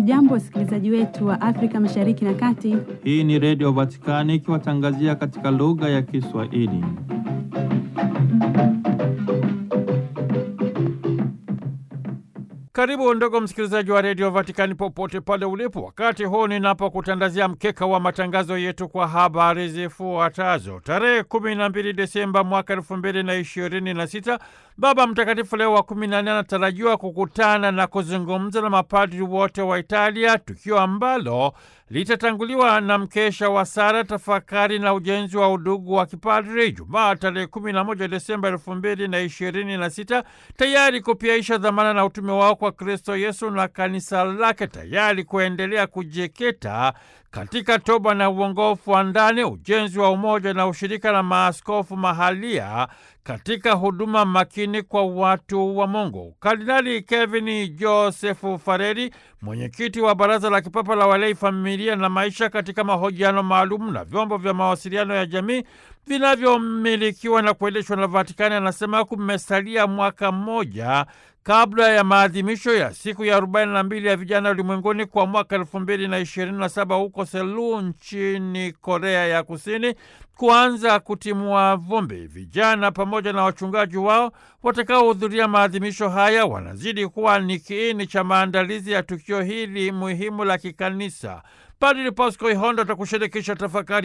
Hamjambo, wasikilizaji wetu wa Afrika Mashariki na Kati. Hii ni Redio Vatikani ikiwatangazia katika lugha ya Kiswahili. Karibu ndugu msikilizaji wa redio Vatikani popote pale ulipo, wakati huu ninapokutandazia mkeka wa matangazo yetu kwa habari zifuatazo. Tarehe kumi na mbili Desemba mwaka elfu mbili na ishirini na sita Baba Mtakatifu Leo wa kumi na nne anatarajiwa kukutana na kuzungumza na mapadri wote wa Italia, tukio ambalo litatanguliwa na mkesha wa sala, tafakari na ujenzi wa udugu wa kipadri Jumaa tarehe kumi na moja Desemba elfu mbili na ishirini na sita tayari kupiaisha dhamana na utume wao kwa Kristo Yesu na kanisa lake, tayari kuendelea kujikita katika toba na uongofu wa ndani, ujenzi wa umoja na ushirika na maaskofu mahalia katika huduma makini kwa watu wa Mungu. Kardinali Kevin Joseph Fareri, mwenyekiti wa Baraza la Kipapa la Walei, Familia na Maisha, katika mahojiano maalum na vyombo vya mawasiliano ya jamii vinavyomilikiwa na kuendeshwa na Vatikani, anasema kumesalia mwaka mmoja kabla ya maadhimisho ya siku ya 42 ya vijana ulimwenguni kwa mwaka 2027 huko Seoul nchini Korea ya Kusini kuanza kutimua vumbi. Vijana pamoja na wachungaji wao watakaohudhuria maadhimisho haya wanazidi kuwa ni kiini cha maandalizi ya tukio hili muhimu la kikanisa. Padri Pasco Ihondo atakushirikisha tafakari